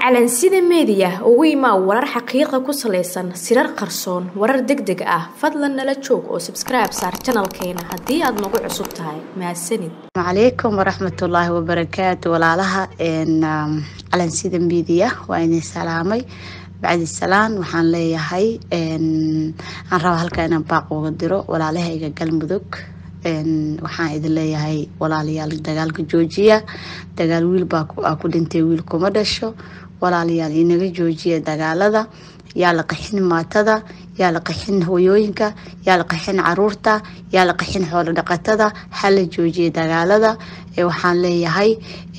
calansida meediya ugu imaa warar xaqiiqa ku salaysan sirar qarsoon warar deg deg ah fadlan nala joog oo sabskribe saar janalkeena haddii aad nagu cusub tahay mahadsanid calaykum waraxmatullaahi wabarakaatu walaalaha calansida meediya waa idin salaamay bacdi salaan waxaan leeyahay aan rabaa halkaa inaan baaq uga diro walaalahayga galmudug waxaan idin leeyahay walaalayaal dagaalka joojiya dagaal wiil baa ku dhintay wiil kuma dhasho walaalayaal inaga joojiya dagaalada yaa la qaxin maatada yaa la qaxin hoyooyinka yaa la qaxin caruurta yaa la qaxin xoolo dhaqatada hala joojiya dagaalada waxaan leeyahay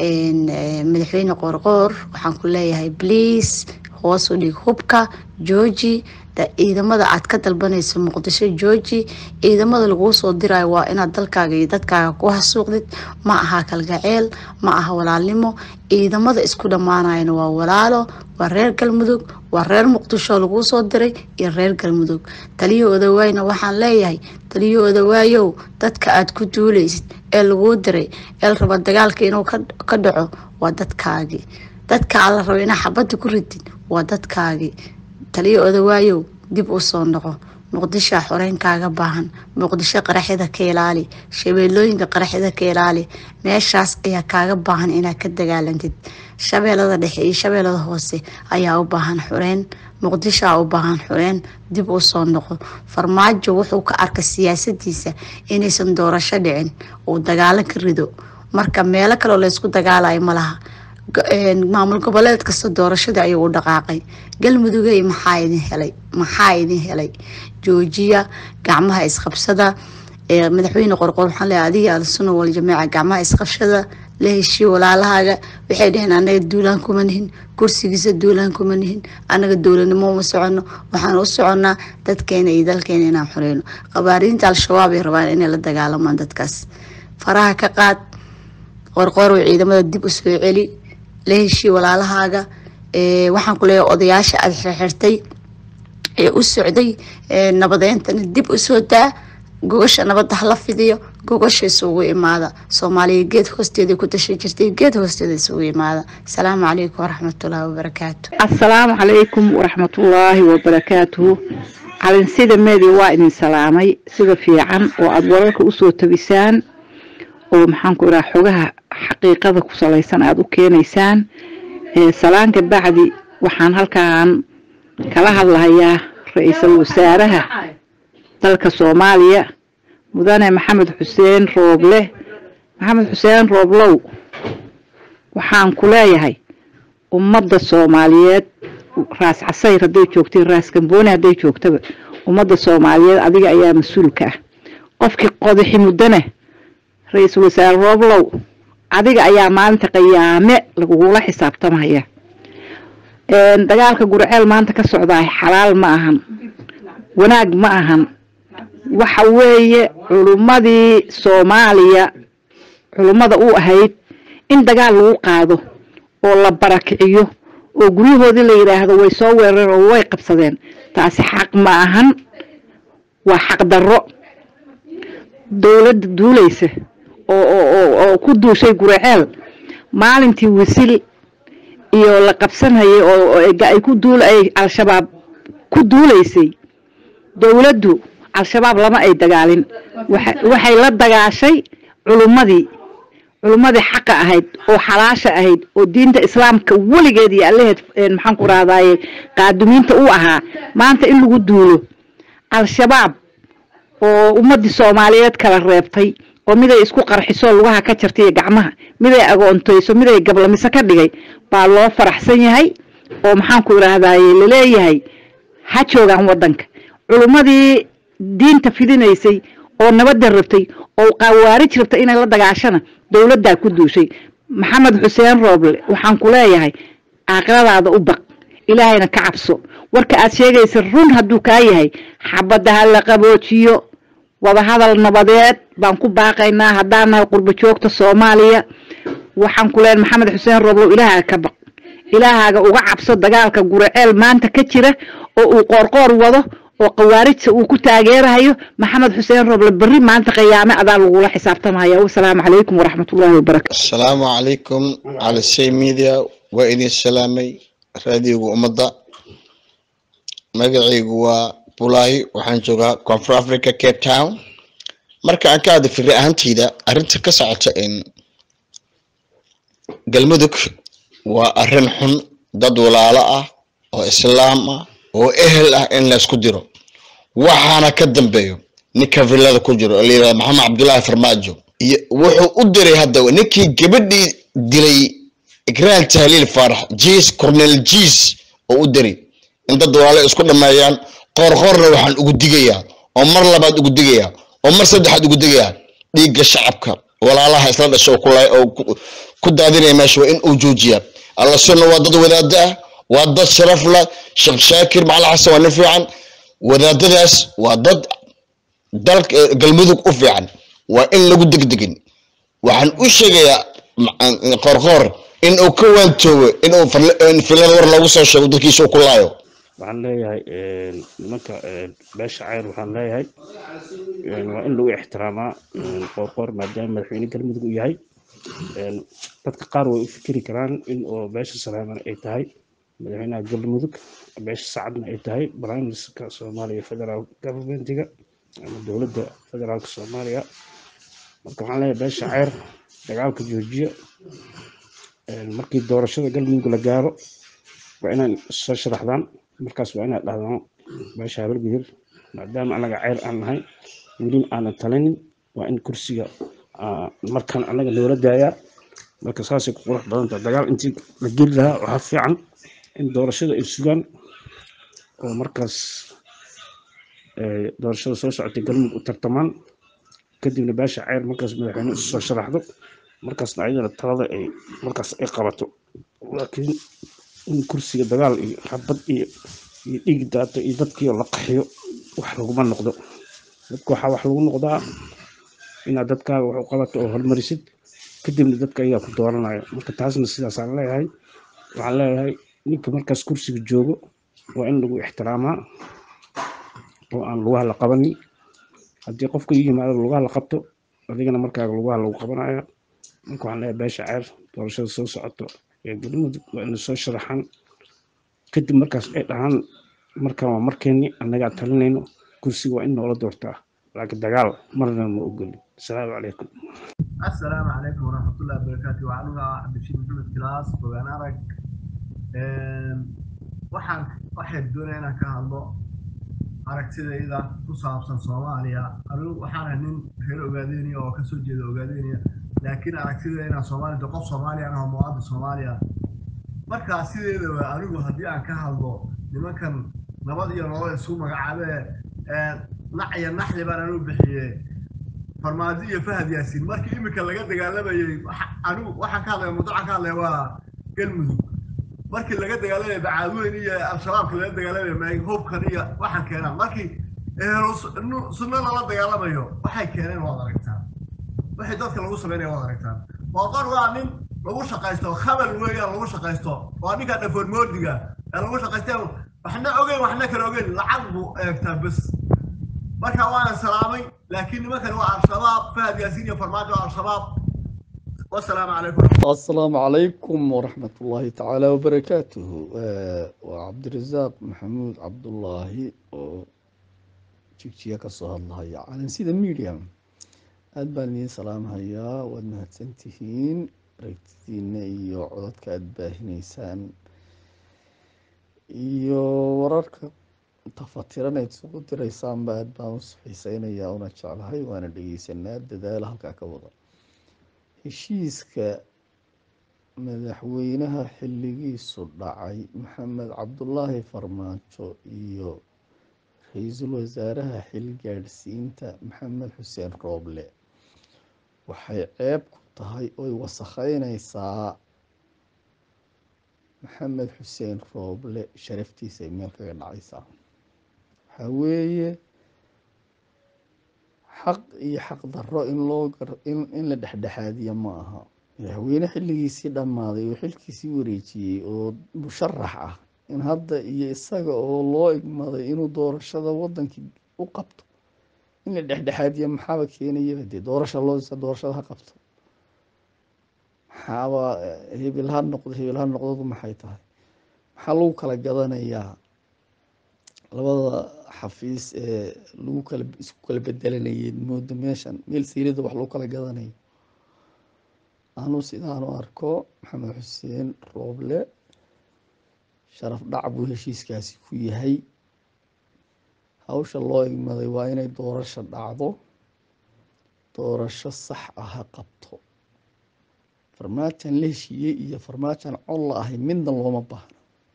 madaxweyne qoorqoor waxaan ku leeyahay bliis hoos u dhig hubka jooji ciidamada aad ka dalbanayso muqdisho jooji ciidamada laguu soo dirayo waa inaad dalkaaga iyo dadkaaga ku hasuuqdid ma aha kalgaceel ma aha walaalnimo ciidamada isku dhammaanayana waa walaalo waa reer galmudug waa reer muqdisho laguu soo diray iyo reer galmudug taliyo odawaayna waxaan leeyahay taliyo odawaayow dadka aad ku duulaysid ee laguu diray ee la raba dagaalka inuu ka dhaco waa dadkaagii dadka aad la raba inaa xabadda ku ridid waa dadkaagii taliyo odawaayow dib u soo noqo muqdishoa xoreynkaaga baahan muqdisho qaraxyada ka ilaali shabeelooyinka qaraxyada ka ilaali meeshaas ayaa kaaga baahan inaad ka dagaalantid shabeelada dhexe iyo shabeelada hoose ayaa u baahan xoreyn muqdishoa u baahan xoreyn dib u soo noqo farmaajo wuxuu ka arka siyaasadiisa inaysan doorasho dhicin uu dagaalo ka rido marka meelo kaleo laysku dagaalayo malaha maamul goboleed kasta doorashadii ayuu u dhaqaaqay galmudugey maxaa idin helay maxaa idin helay joojiya gacmaha isqabsada madaxweyne qorqor waxaan leeyahay adiga alsuna wal jamiica gacmaha isqabshada la heshiyo walaalahaaga waxay dheheen anaga duulaan kuma nihin kursigiisa duulaan kuma nihin anaga dowladnimo uma socono waxaan u soconnaa dadkeena iyo dalkeena inaan xoreyno qabaariinta al-shabaab ay rabaan inay la dagaalamaan dadkaas faraha ka qaad qorqorow ciidamada dib u soo celi la heshii walaalahaaga waxaan ku leeyahay odayaasha aada xirxirtay ee u socday nabadeyntana dib u soo daa gogasha nabadda hala fidiyo gogasha isugu imaada soomaaliya geed hoosteeda ku tasha jirtay geed hoosteeda isugu imaada asalaamu calaykum waraxmatullaahi wabarakaatu assalaamu calaykum waraxmatullaahi wabarakaatuhu calinsida media waa idin salaamay sida fiican oo aada wararka usoo tabisaan oo maxaanku iraa xogaha xaqiiqada ku salaysan aada u keenaysaan salaanka bacdi waxaan halkaan kala hadlahayaa ra-iisul wasaaraha dalka soomaaliya mudane maxamed xuseen rooble maxamed xuseen rooblow waxaan ku leeyahay ummadda soomaaliyeed raas casayr hadday joogtay raas gambooni hadday joogtaba ummadda soomaaliyeed adiga ayaa mas-uulka ah qofkii qodaxi muddana ra-iisul wasaare rooblow adiga ayaa maalinta qiyaame lagugula xisaabtamaya dagaalka gurceel maanta ka socdaa xalaal ma ahan wanaag ma ahan waxa weeye culummadii soomaaliya culummada u ahayd in dagaal lagu qaado oo la barakiciyo oo guryahoodii la yidhaahdo way soo weerareen oo way qabsadeen taasi xaq ma ahan waa xaq darro dowladda duulaysa oo ku duushay guraceel maalintii wisil iyo la qabsanayay oo ay ku duul ay al-shabaab ku duulaysay dowladdu al-shabaab lama ay dagaalin waxay la dagaashay culummadii culummadii xaqa ahayd oo xalaasha ahayd oo diinta islaamka weligeed iyo allaheed maxaan ku rahdaye qaadumiinta u ahaa maanta in lagu duulo al-shabaab oo ummadii soomaaliyeed kala reebtay oo miday isku qarxiso lugaha ka jartaiyo gacmaha miday agoontayso miday gablamiso ka dhigay baa loo faraxsan yahay oo maxaanku idhaahdaye laleeyahay ha joogaan wadanka culummadii diinta fidinaysay oo nabadda rabtay oo qawaarij rabtay inay la dagaashana dowladdaa ku duushay maxamed xuseen rooble waxaan ku leeyahay aakhiradaada u baq ilaahayna ka cabso warka aad sheegaysa run hadduu kaa yahay xabadda ha la qaboojiyo wadahadal nabadeed baan ku baaqaynaa haddaan nahay qurbo joogta soomaaliya waxaan ku leeyahay maxamed xuseen rooblow ilaahaaga ka baq ilaahaaga uga cabso dagaalka guraceel maanta ka jira oo uu qoorqoor wado oo khawaarijta uu ku taageerahayo maxamed xuseen roble berri maanta qiyaame adaa lagula xisaabtamaya wasalaamu calaykum waraxmatullaahi wabarakatu asalaamu calaykum cali shay media waa idin salaamay raadiyoga ummadda magacaygu waa bulaahi waxaan joogaa koonfur africa cape town marka aan ka hadla firi ahaanteyda arrinta ka socota in galmudug waa arrin xun dad walaalo ah oo islaam ah oo ehel ah in laysku diro waxaana ka dambeeyo ninka villada ku jiro oo la yirahdo maxamed cabdullaahi farmaajo iyo wuxuu u diray hadda ninkii gabadhii dilay ikraan tahliil faarax jiis cornel jiis oo u diray in dad walaalo isku dhameeyaan qoorqoorna waxaan ugu digayaa oo mar labaad ugu digayaa oo mar saddexaad ugu digayaa dhiigga shacabka walaalaha isla dhasha oo kula oo ku- ku daadinaya meesha waa in uu joojiyaa alla sunna waa dad wadaada ah waa dad sharaf la sheekh shaakir macalin xasan waa nin fiican wadaadadaas waa dad dalka eh, galmudug u fiican waa in lagu degdegin waxaan u sheegayaa ma- qoorqoor in uu ka waantoobo in uu farle- in filada war loogu soo sheego dadkiisa uu ku laayo waxaan leeyahay een, nimanka een, beesha cayr waxaan leeyahay een, waa in lagu ixtiraamaa een, qoorqoor maadaama madaxweyne galmudug uu yahay een, dadka qaar way u fikiri karaan in oo beesha salaaman ay tahay madaxweynaha galmudug beesha sacadna ay tahay prime ministerka soomaaliya federal governmentiga ama dowladda federaalka soomaaliya marka waxaan leeyahay beesha cayr dagaalka joojiya een, markii doorashada galmudug la gaaro waa inaan soo sharaxdaan markaas waa inaad dhahdaan meesha habalgudub maadaama anaga ceyr aan nahay welin aanan talinin waa in kursiga aa, markaan anaga noola daayaa marka saasay ku qurux badan tahay dagaal intii la geli lahaa waxaa fiican in doorashada ay sugaan oo markaas ee, doorashada soo socotay galmudug u tartamaan kadibna beesha ceyr markaas madaxweyne isu soo sharaxdo markaasna ayadana talada ay markaas ay qabato laakiin in kursiga dagaal iyo xabad iyo iyo dhiig daato iyo dadkii oo la qaxiyo wax laguma noqdo dadka waxaa wax lagu noqdaa inaad dadkaaga wax u qabato oo hormarisid kadibna dadka ayaa ku dooranaya marka taasna sidaasaan leeyahay waxaan leeyahay ninka markaas kursiga joogo waa in lagu ixtiraamaa oo aan lugaha la qabanin haddii qofka ii yimaado lugaha la qabto adigana markaaga lugaha lagu qabanaya marka waxaan leeyahay beesha ceer doorashada soo socoto ee galmudug waa ina soo sharaxaan kadib markaas ay dhahaan markaan waa markeeni annagaa talinayno kursiga waa in noola doortaa laakiin dagaal marna ma ogolin asalaamu calaykum السلام عليكم ورحمة الله وبركاته وعنوها عبد الشيخ محمد كلاس وأنا أرك waxaan waxay doonaya inaan ka hadlo aragtidayda ku saabsan soomaaliya anigu waxaan ahay nin reer ogaadeynaya oo kasoo jeeda ogaadeynaya laakiin aragtidayda inaan soomaaliya qof soomaaliya ah oo muwaadin soomaaliya markaa sideedaba anigu haddii aan ka hadlo nimankan nabad iyo nolol isu magacaabee nac iyo naxli baan anigu bixiyey farmaajo iyo fahad yaasiin markii imika laga dagaalamayey waxa- anigu waxaan ka hadlaya mawduucan ka hadlaya waa galmudug markii laga dagaalamayay bacaadweyn iyo al-shabaabka laga dagaalamaya ma- hubkan iyo waxaan keenaan markii ehlu sunno- sunno lala dagaalamayo waxay keeneen waad aragtaan waxay dadka lagu sameynaya waad aragtaan boqor waa nin lagu shaqaysto khabal weeyaan lagu shaqaysto waa ninka dhafoon moodiga ee lagu shaqaystay waxna ogeyn waxna kala ogeyn lacag buu eegtaa bes marka waana salaamay laakiin nimankan waa al-shabaab fahad yaasiin iyo farmaajo waa al-shabaab wasalaamu calaykum السلام عليكم ورحمة الله تعالى وبركاته آه، وعبد الرزاق محمود عبد الله جيجيا كسو الله يا على سيدا ميديا أدباني سلام هيا وأنها تنتهين ركتين إيو عددك أدباهنيسان إيو ورارك تفاتيران ay isugu diraysaan ba aad baan u xiiseynayaa una jeclahay waana dhegeysanaa dadaala halkaa ka wada heshiiska madaxweynaha xilligiisu dhacay maxamed cabdulaahi farmaajo iyo ra-iisul wasaaraha xilgaadhsiinta maxamed xuseen rooble waxay ceeb ku tahay oy wasakheyneysaa maxamed xuseen rooble sharaftiisa ay meel kaga dhacaysaa waxaa weeye xaq iyo xaq darro in loo gar in in la dhexdhexaadiya ma aha madaxweyne xilligiisii dhammaaday oo xilkiisii wareejiyey oo musharax ah in hadda iyo isaga oo loo igmaday inuu doorashada wadankii u qabto in la dhexdhexaadiya maxaaba keenayaba dee doorasha loo doorashada ha qabto maxaaba hebel ha noqdo hebel ha noqdadu maxay tahay maxaa lagu kala gadanayaa labada xafiis ee lagu kala isku kala bedelanayay moodo meeshan meel siirada wax lagu kala gadanayo anuu sidaanu arko maxamed xuseen rooble sharaf dhac buu heshiiskaasi ku yahay hawsha loo igmaday waa inay doorasho dhacdo doorasho sax ah ha qabto farmaajan la heshiiyey iyo farmaajan cod la ahay midna looma baahno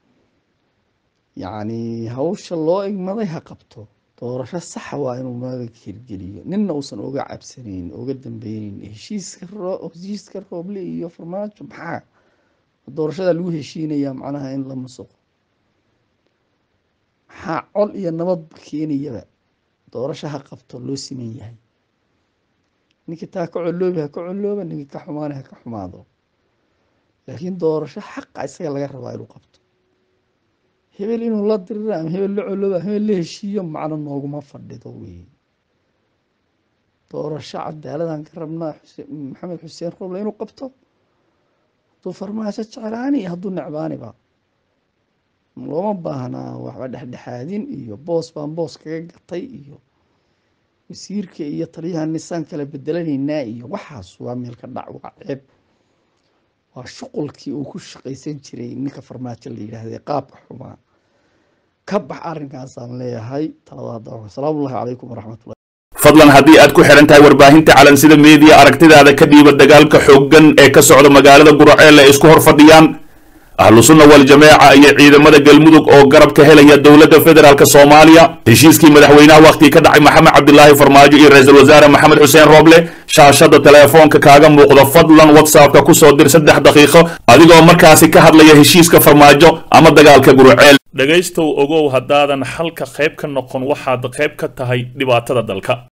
yacni hawsha loo igmaday ha qabto doorasho saxa waa inuu maaga hirgeliyo ninna uusan oga cabsanayn oga dambeyneyn heshiiska heshiiska rooble iyo farmaajo maxaa doorashada lagu heshiinayaa macnaha in la musuqo maxaa col iyo nabadba keenayaba doorasho ha qabto loo siman yahay ninkii taa ka coloobi ha ka colooba ninkii ka xumaana ha ka xumaado laakiin doorasho xaqa isaga laga rabaa inuu qabto hebel inuu la dirira ama hebel la colooba ama hebel la heshiiyo macno nooguma fadhido wey doorasho cadaaladaan ka rabnaa maxamed xuseen roble inuu qabto hadduu farmaajo jeclaani iyo hadduu necbaaniba looma baahnaa waxba dhexdhexaadin iyo boos baan boos kaga gatay iyo wasiirka iyo taliyaha nisaan kala bedelanaynaa iyo waxaas waa meel ka dhac waa ceeb waa shuqulkii uu ku shaqaysan jiray ninka farmaajo la yidhaahday qaabka xumaa ka bax arrinkaasaan leeyahay talada asalaamullahi calaykum waraxmatullahi fadlan haddii aad ku xidhan tahay warbaahinta calansida meediya aragtidaada ka dhiiba dagaalka xooggan ee ka socda magaalada guraceel ay isku hor fadhiyaan ahlu sunna waljamaaca iyo ciidamada galmudug oo garab ka helaya dowladda federaalk soomaaliya heshiiskii madaxweynaha wakhtigii ka dhacay maxamed cabdilaahi farmaajo iyo ra-iisul wasaare maxamed xuseen rooble shaashada teleefoonka kaaga muuqda fadlan whatsappka kusoo dir saddex daqiiqo adigoo markaasi ka hadlaya heshiiska farmaajo ama dagaalka gurceel dhegaystow ogow haddaadan xalka qayb ka noqon waxaad qayb ka tahay dhibaatada dalka